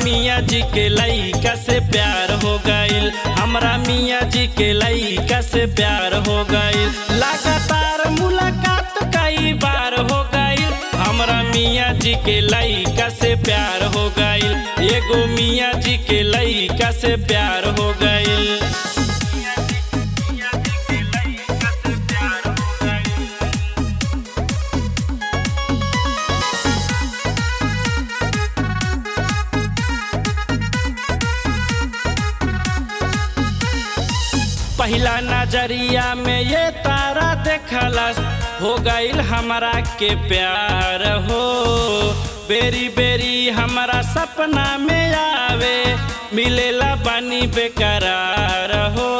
मियाँ जी के लइका से प्यार हो गईल हमरा मियाँ जी के लइका से प्यार हो गईल लगातार मुलाकात कई बार हो गईल हमरा मियाँ जी के लइका से प्यार हो गईल एगो मियाँ जी के लइका से प्यार हो गईल पहला नजरिया में ये तारा देखलस हो गईल हमरा के प्यार हो बेरी बेरी हमरा सपना में आवे मिलेला बानी बेकरार हो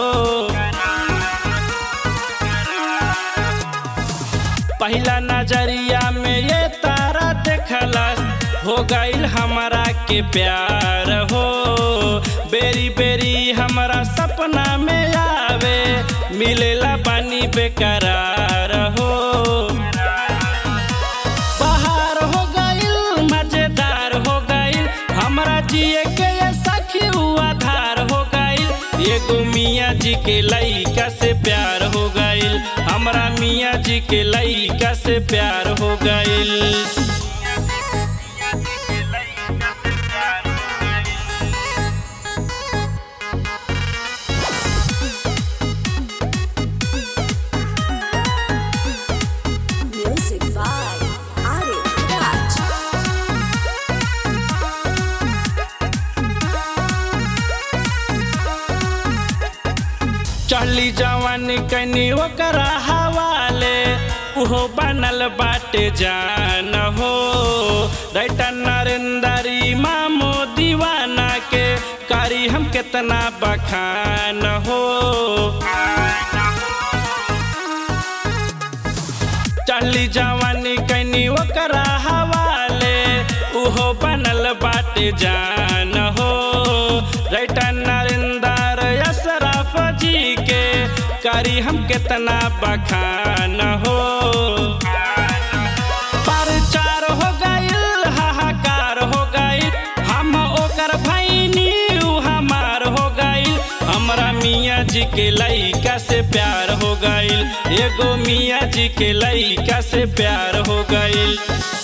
पहला नजरिया में ये तारा देखलस हो गईल हमरा के प्यार हो बेरी बेरी हमरा सपना में आवे मिलेला बानी बेकरार हो बहार हो गईल मजेदार हो गईल हमरा जिए के ये सखी हुआ धार हो गईल एगो मियाँ जी के लइका से प्यार हो गईल हमरा मियाँ जी के लइका से प्यार हो गईल Music by Arif Raj. चढ़ली जवानी कनी ओकरा हवाले उहो बनल बाटे जान हो राइटर नरेंद्री मामो दीवाना के कारी हम कितना बखान हो चढ़ली जवानी कनी ओकरा हवाले उहो बनल बाटे जान हो राइटर नरेंद्र अशरफ जी के करी हम कितना बखान हो परचार हो गईल हाहाकार हो गईल हम ओकर भैनी उ हमार हो गईल हमरा मियाँ जी के लइका से प्यार हो गईल एगो मियाँ जी के लइका से प्यार हो गईल